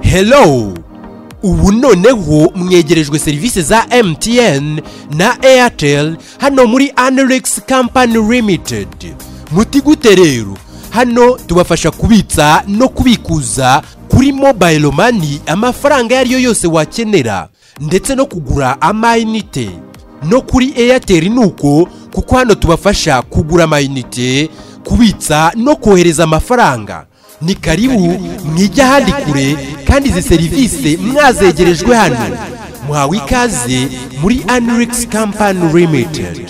hello ubu noneho mwegerejwe serivisi za MTN na Airtel hano muri Anerex Company Limited mutigute rero hano tubafasha kubitsa no kubikuza kuri mobile money amafaranga ayo ari yo yose wakenera ndetse no kugura amayinite no kuri Airtel ni uko kuko hano tubafasha kugura amayinite kubitsa no kohereza amafaranga ni karibu mwijya ahandi kure kandi izi serivisi mwazegerejwe hano muhawe ikaze muri anirikisi kampani limitedi